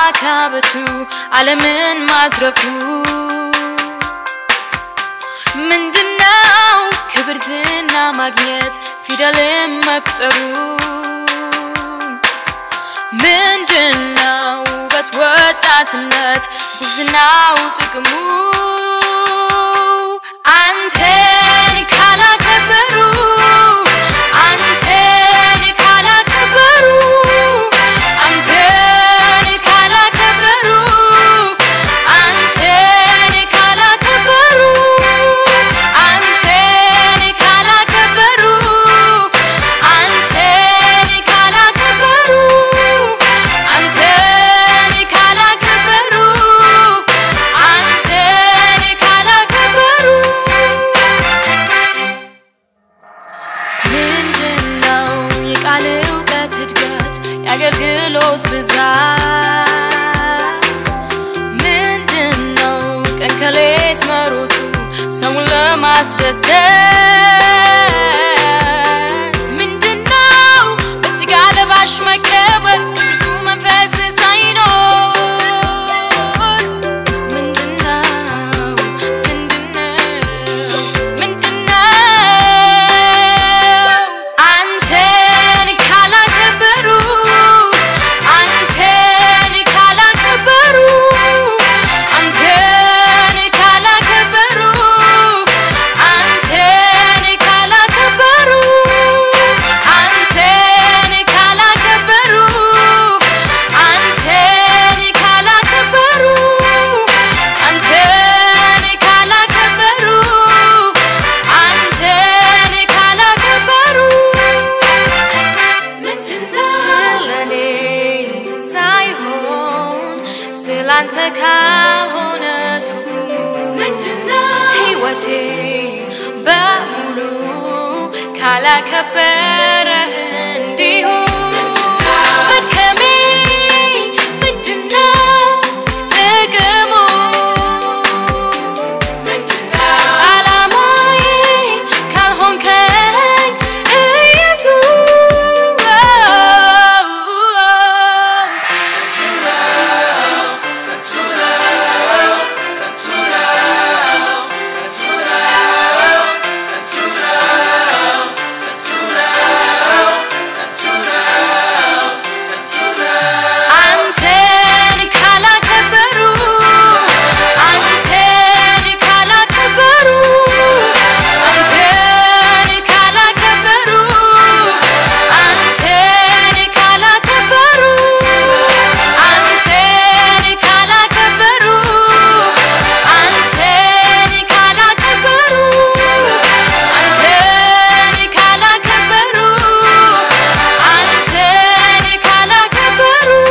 ማካበቱ ዓለምን ማዝረፉ ምንድነው ክብር ዝና ማግኘት ፊደልን መቁጠሩ ምንድነው ውበት ወጣትነት ጉብዝናው ጥቅሙ አንተን ካላከበሩ አንተን ካላከበሩ አንተን ካላከበሩ አንተን ካላከበሩ አንተን ካላከበሩ አንተን ካላከበሩ አንተን ካላከበሩ አንተን ካላከበሩ ምንድነው የቃል እውቀት እድገት የአገልግሎት ብዛት ምንድነው ቀን ከሌት መሮጡ ሰውን ለማስደሰት ምንድነው በስጋ ለባሽ መከበር ቅዱሱ መንፈስ ሳይኖር ምንድነው ምንድነው ምንድነው አንተን ካላከበሩ አንተን ካላከበሩ አንተን ካላከበሩ አንተን ካላከበሩ አንተን ካላከበሩ አንተን ካላከበሩ አንተን ካላከበሩ አንተን ካላከበሩ ስለኔ ሳይሆን ስላንተ ካልሆነ ትርጉሙ ሕይወቴ በሙሉ ካላከበረ